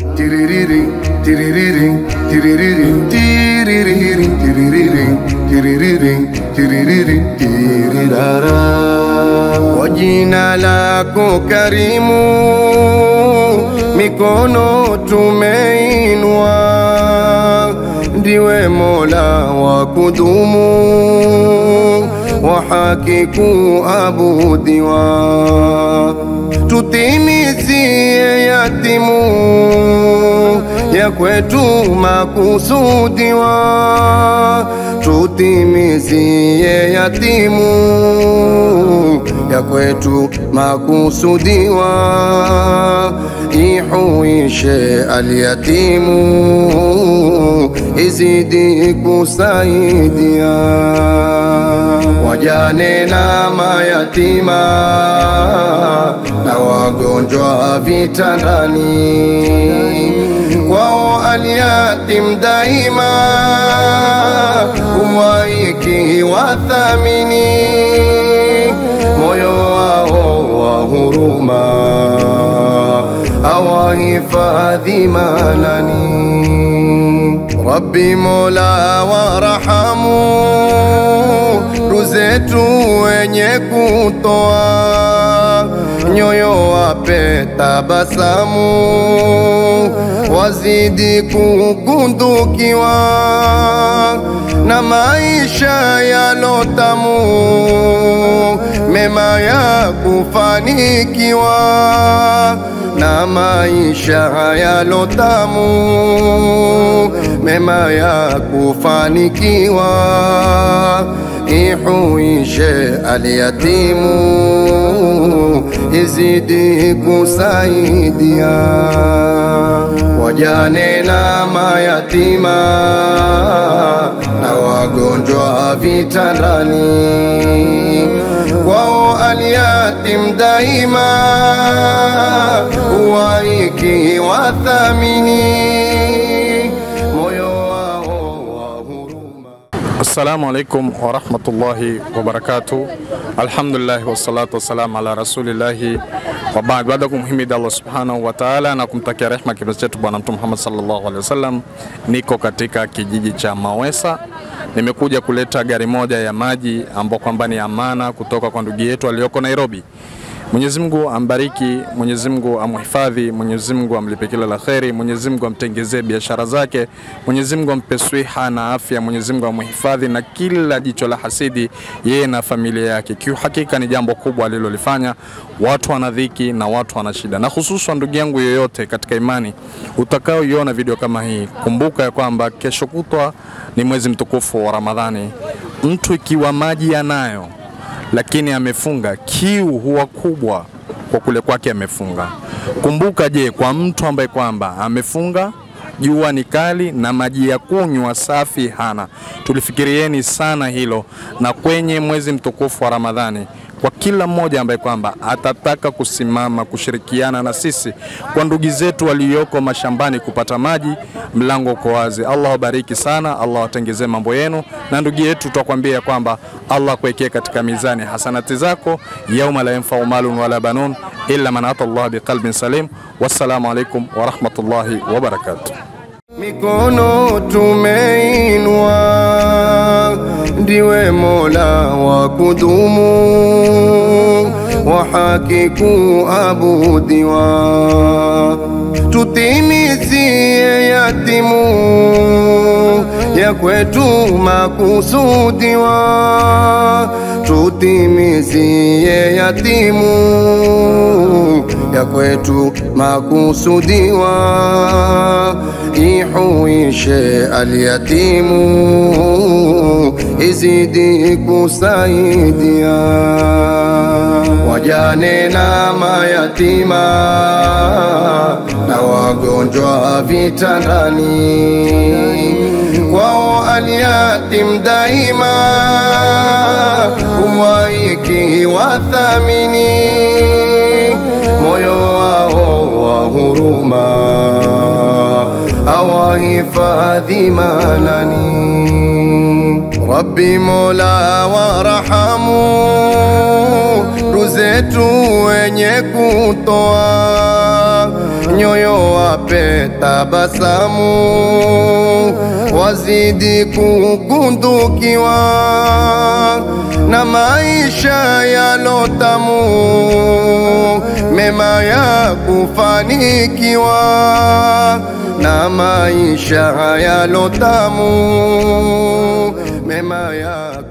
Tiririring, tiririring, tiririring, tiririring, tiririring, tiririring, tiririring, tirirara. Kwa jina lako karimu, mikono tumeinua, ndiwe Mola wa kudumu, wa haki kuabudiwa, tutimizie yatimu ya kwetu makusudiwa, tutimizie yatimu ya kwetu makusudiwa, ihuishe alyatimu, izidi kusaidia wajane na mayatima na wagonjwa vitandani, kwao alyatim daima umwaiki wathamini moyo wao wa huruma awahifadhi manani Rabbi Mola warahamu ruzetu wenye kutoa nyoyo wape tabasamu wazidi kugundukiwa na maisha yalotamu mema ya kufanikiwa na maisha yalotamu mema ya kufanikiwa ihuishe alyatimu izidi kusaidia wajane na mayatima na wagonjwa vitandani kwao alyatim daima uwaiki wathamini moyo wao wa huruma Assalamu alaikum warahmatullahi wabarakatuh. Alhamdulillah wassalatu wassalamu ala rasulillahi wa baad. Baada ya kumhimidi Allah subhanahu wa ta'ala na kumtakia rehma kipenzi chetu Bwana Mtume Muhammad sallallahu alaihi wasallam, niko katika kijiji cha Mawesa. Nimekuja kuleta gari moja ya maji ambao kwamba ni amana kutoka kwa ndugu yetu aliyoko Nairobi. Mwenyezi Mungu ambariki, Mwenyezi Mungu amhifadhi, Mwenyezi Mungu amlipe kila la kheri, Mwenyezi Mungu amtengezee biashara zake, Mwenyezi Mungu ampe swiha na afya, Mwenyezi Mungu amhifadhi na kila jicho la hasidi yeye na familia yake. Kiuhakika ni jambo kubwa alilolifanya. Watu wana dhiki na watu wana shida, na hususan ndugu yangu yoyote katika imani utakaoiona video kama hii, kumbuka ya kwamba kesho kutwa ni mwezi mtukufu wa Ramadhani. Mtu ikiwa maji yanayo lakini amefunga, kiu huwa kubwa kwa kule kwake amefunga. Kumbuka, je, kwa mtu ambaye kwamba amefunga jua ni kali na maji ya kunywa safi hana. Tulifikirieni sana hilo, na kwenye mwezi mtukufu wa Ramadhani kwa kila mmoja ambaye kwamba atataka kusimama kushirikiana na sisi kwa ndugu zetu walioko mashambani kupata maji, mlango uko wazi. Allah wabariki sana, Allah watengezee mambo yenu, na ndugu yetu tutakwambia kwamba Allah kuwekea katika mizani hasanati zako, yauma la yanfau malun wala banun illa man ata Allah biqalbin salim. Wassalamu alaikum warahmatullahi wabarakatuh. mikono tumeinua, ndiwe Mola wa kudumu, wa haki kuabudiwa, tutimizie yatimu ya kwetu makusudiwa, tutimizie yatimu ya kwetu makusudiwa, ihuishe alyatimu, izidi kusaidia wajane na mayatima na wagonjwa vitandani, kwao alyatim daima umwaiki wathamini moyo wao wa huruma awahifadhi manani Rabbi Mola warahamu ruzetu wenye kutoa nyoyo wape tabasamu, wazidi kugundukiwa na maisha yalotamu, mema ya kufanikiwa na maisha yalotamu, mema ya